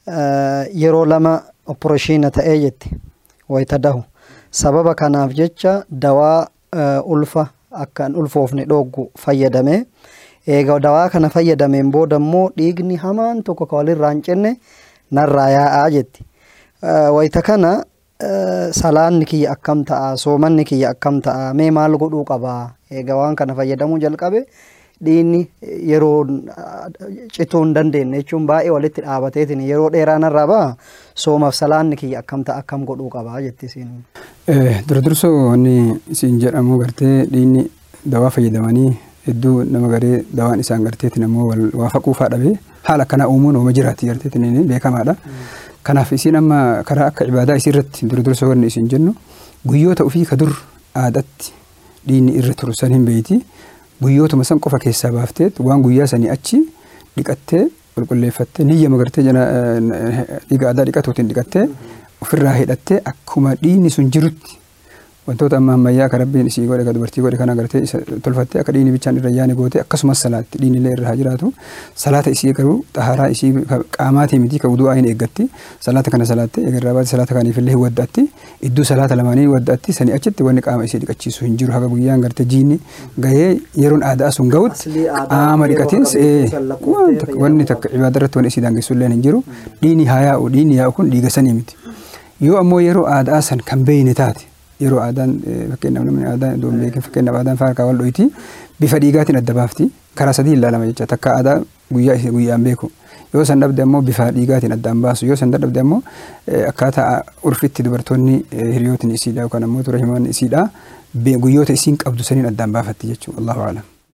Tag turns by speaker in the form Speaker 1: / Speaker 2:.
Speaker 1: yeroo lama opporoshiina ta'ee jetti wayita dahu sababa kanaaf jecha dawaa ulfa akkaan ulfoofne dhooggu fayyadamee eega dawaa kana fayyadameen booda immoo dhiigni hamaan tokko ka walirraa hin cinne narraa yaa'aa jetti wayita kana salaanni kiyya akkam ta'a soomanni kiyya akkam ta'a mee maal godhuu qabaa eega waan kana fayyadamuu jalqabe dhiigni yeroo cituu hin dandeenye jechuun baay'ee walitti dhaabateetiin yeroo dheeraa narraa ba'a soomaaf salaanni kiyya akkam ta'a akkam godhuu qabaa jetti isiin.
Speaker 2: Dura dursoo wanni isin jedhamu gartee dhiigni dawaa fayyadamanii hedduu nama garee dawaan isaan garteetiin ammoo waa faquufaa dhabee haala akkanaa uumuun ooma jiraatti garteetiin beekamaadha. Kanaaf isin amma karaa akka ibaadaa isii irratti dura dursoo wanni isin jennu guyyoota ofii ka dur aadatti dhiigni irra turu san hin beeyti. guyyootuma san qofa keessaa baafteet waan guyyaa sanii achi dhiqattee qulqulleeffattee niyya magartee dhiiga aadaa dhiqatuutiin dhiqattee ofirraa hidhattee akkuma dhiigni sun jirutti wantoota amma ammayyaa ka rabbiin isii godhe ka dubartii godhe kana agartee tolfattee akka dhiigni bichaan irra yaane goote akkasumas salaatti dhiigni illee irra haa jiraatu salaata isii garuu xaharaa isii qaamaatii miti ka wudu'aa hin eeggatti salaata kana salaatte eegarraa baate salaata kaniif illee hin waddatti iddoo salaata lamaanii waddatti sanii achitti wanni qaama isii dhiqachiisu hin jiru haga guyyaan gartee jiinni gahee yeroon aadaa sun gahutti qaama dhiqatiin wanni takka ibaada irratti wanni isii daangessu illee hin jiru dhiigni haa yaa'u dhiigni yaa'u kun dhiiga sanii miti yoo ammoo yeroo aadaa san kan beeyne taate yeroo aadaan fakkeenyaaf namni aadaan iddoo beekin fakkeenyaaf aadaan faarkaa wal dhoyti bifa dhiigaatiin adda baafti karaa sadii ilaalama jecha takka aadaa guyyaa isii guyyaan beeku yoo san dhabde ammoo bifa dhiigaatiin addaan baasu yoo san dadhabde ammoo akkaataa urfitti dubartoonni hiriyootiin isiidha yookaan ammoo tura himaan isiidha guyyoota isiin qabdu saniin addaan baafatti jechuudha allahu aalam.